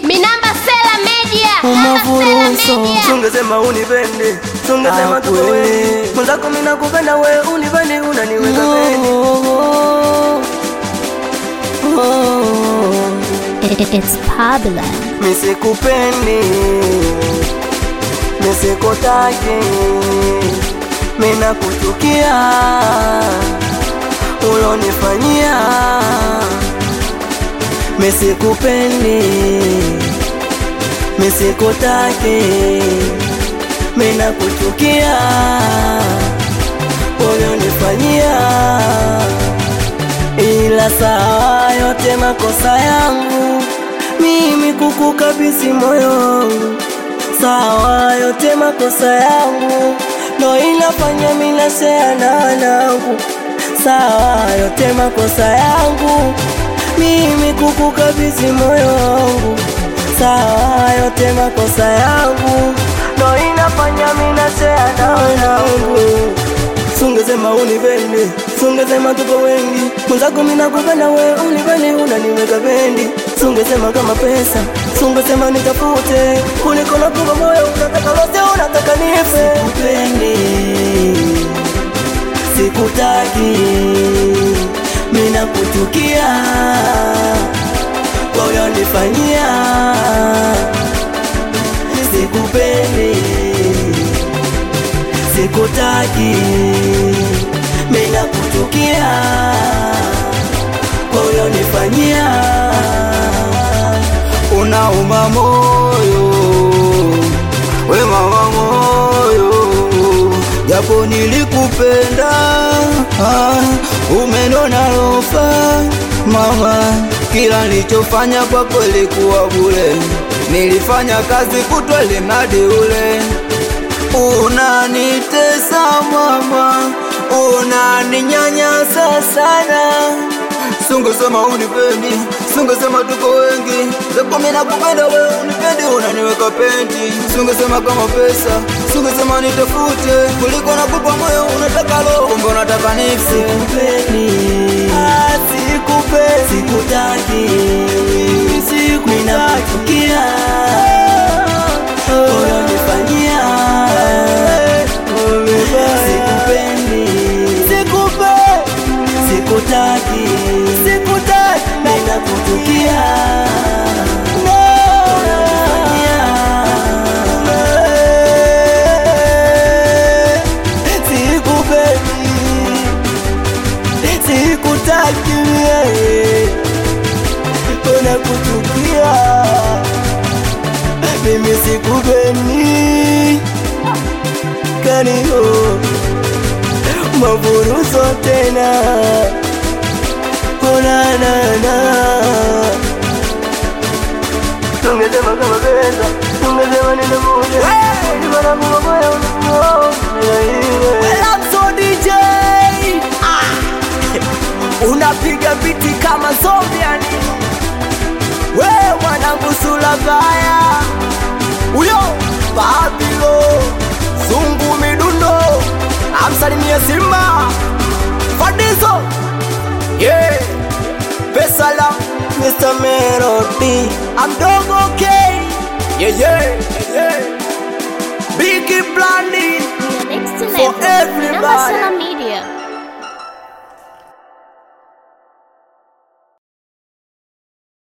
Minamba Sela Media. Umavuruso. Sungesema unipende, sungesema Ah, tuko kweli. wengi. Mwenzako mimi nakupenda we unipende unaniweka pendi. It's Pablo. Misikupendi, misikutaki, mina kuchukia ulonifanyia. Misikupendi, misikutaki, mina kuchukia ulonifanyia ila sawa yote makosa yangu mimi kukukabisi moyo wangu sawa yote makosa yangu ndo inafanya mina shea na wanangu sawa yote makosa yangu mimi kukukabisi moyo wangu sawa yote makosa yangu ndo inafanya mina shea na wanangu Sungesema unipende, sungesema tuko wengi, mwenzako mimi nakupenda we unipende, unaniweka bendi. Sungesema kama pesa, sungesema nitafute, kuliko nakupa moyo, unataka lote, unataka nife. Sikupendi, sikutaki, mimi nakuchukia kwa ulionifanyia. Sikupendi sikutaki, mina kuchukia kwa ulionifanyia. unauma moyo we mama moyo japo nilikupenda ah, umenona rofa mama kila nilichofanya kwako ilikuwa bure nilifanya kazi kutwa limradi ule unanitesa mama unaninyanyasa sana sungesema unipendi sungesema tuko wengi zako mimi nakupenda wewe unipendi unaniweka pendi sungesema kama pesa sungesema nitafute kuliko nakupa moyo unataka roho kumbe unataka nifsi Sikupendi, ah, sikupendi, sikutaki, mina kuchukia kwa ulionifanyia. Sikupendi, sikutaki, mina kuchukia Sikupendi, sikutaki wewe, unakuchukia mimi sikupendi kaniho mavuruso tena onanana tungesema kama pesa tungesema ninamuja ivanamumabaya DJ unapiga biti kama zombi yani we mwanangu sula baya huyo Babilo zungu midundo amsalimie Simba Fadizo yeah pesa la Mr. Melody amdogo K yeah yeah yeah Biggie Blandi Next For level. everybody. Minamba Sela Media.